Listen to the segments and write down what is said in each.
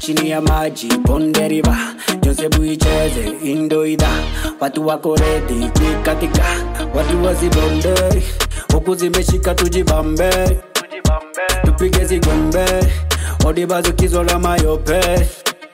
chini ya maji bonde riva jonse buicheze indoida watu wako redi kuikatika watu wasibonde huku zimeshika tujibambe tupige zigombe odibazukizwa la mayope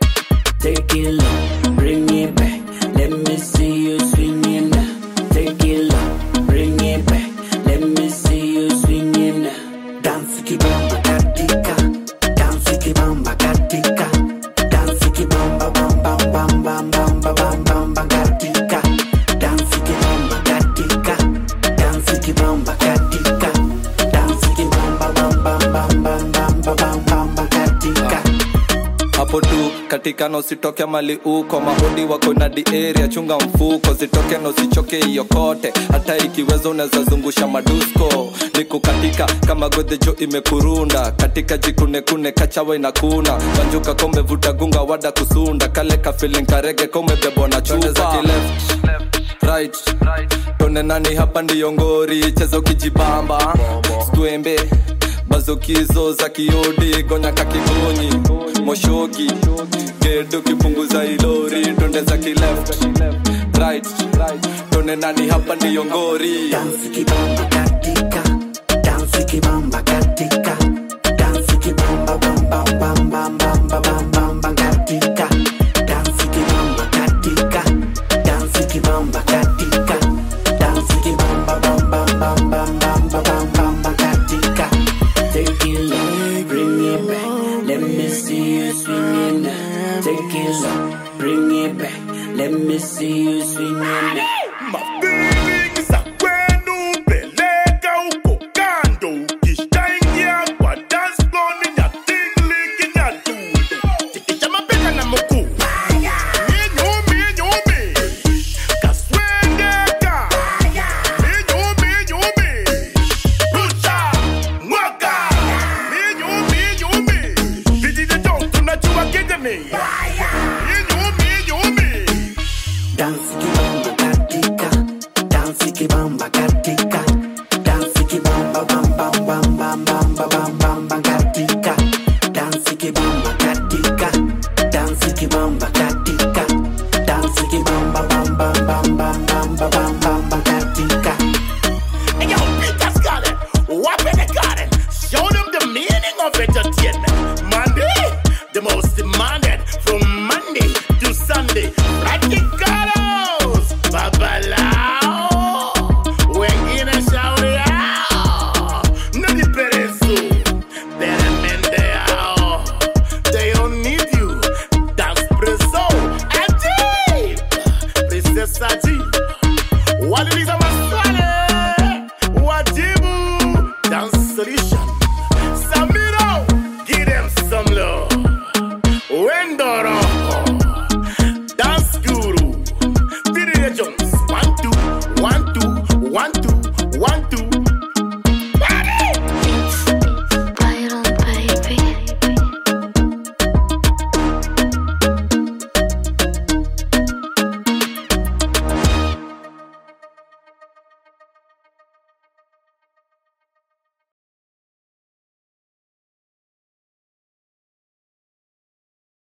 Take it low, bring it back. Let me see you swing it now. Take it low, bring it back. Let me see you swing it now. Dance kibamba katika, dance kibamba katika, dance kibamba bam bam bam bam bam bam bam bam bam katika, dance kibamba katika, dance kibamba katika, dance kibamba bam bam bam bam bam bam bam bam bam katika. hapo tu katika na usitoke mali uko mahodi wako na di area chunga mfuko zitoke na usichoke hiyo kote hata ikiweza unaweza zungusha madusko niko katika kama godhejo imekurunda katika jikunekune kachawe na kuna wanjuka komevuta gunga wada kusunda kale kafilin karege komebebwa na chupa za kileft right tone nani hapa ndiyo ngori cheza ukijibamba stwembe bazokizo za kiodi gonya kakigonyi moshoki gedo kipunguza ilori tonde za kileft right tone nani hapa ndiyo ngori Dance kibamba katika, dance kibamba katika, dance kibamba bam bam bam bam bam bam bam bam bam katika, dance kibamba katika, dance kibamba katika, dance kibamba bam bam bam bam bam bam bam bam bam katika. Take it low, bring it back. Let me see you swing it now. Take it low, bring it back. Let me see you swing it now. Mafeeling za kwenu peleka huko kando ukishaingia kwa dance floor ni nyatingli kinyadudu tikisha mapeka na mkuu minyumi nyumi kaswengeka minyumi nyumi rusha mwaka minyumi nyumi vijiji tunajua kijamii